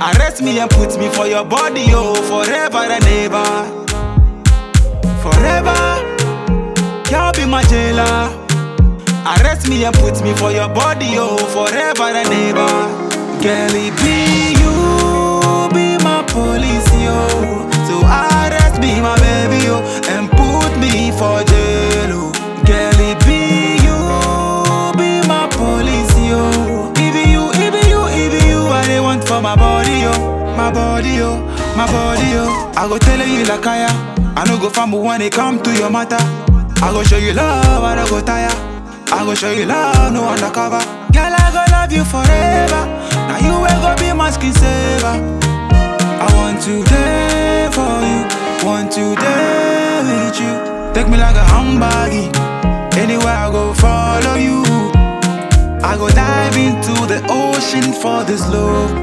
Arrest me and put me for your body, oh, forever and ever. Forever, girl be my jailer. Arrest me and put me for your body, oh, forever and ever. Girl, it be you, be my police, yo. So arrest me, my baby, yo, and put me for jail, oh. Girl, it be you, be my police, yo. It be you, it be you, it be you, I they want for my body, yo. My body, yo, my body, yo. I go tell you like I I no go fumble when it come to your matter. I go show you love, I no go tire. I go show you love, no undercover. Girl, I go love you forever. Now you will go be my skin saver. I want to day for you, want to day with you. Take me like a handbaggy. Anywhere I go, follow you. I go dive into the ocean for this love.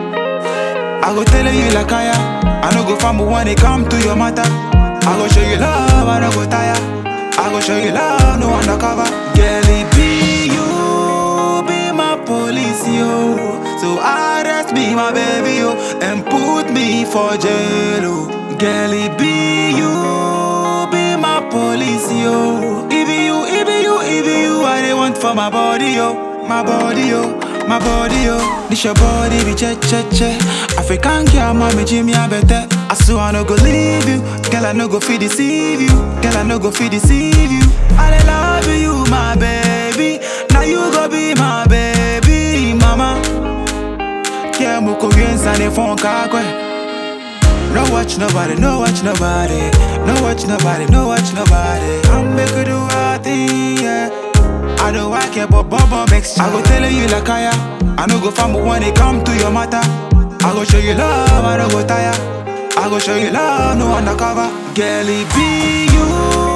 I go tell you like I I no go fumble when it come to your matter. I go show you love, I no go tire. I go show you love, no undercover. Girl, it be you, be my police, yo. So arrest me, my baby, yo, and put me for jail, oh. Girl, it be you, be my police, yo. It be you, it be you, it be you, I they want for my body, yo, my body, yo. My body, yo, this your body, be che che che. African girl, mommy, Jimmy, I better. I swear I no go leave you, girl, I no go feel deceive you, girl, I no go feel deceive you. I dey love you, my baby. Now you go be my baby, mama. Yeah, muko yensa ne phone kakwe. No watch nobody, no watch nobody, no watch nobody, no watch nobody. I'm make you do our thing, yeah. I don't like it, but Bubba makes I go tell you like I I no go fumble when it come to your matter. I go show you love, I don't go tire. I go show you love, no undercover. Girl, it be you,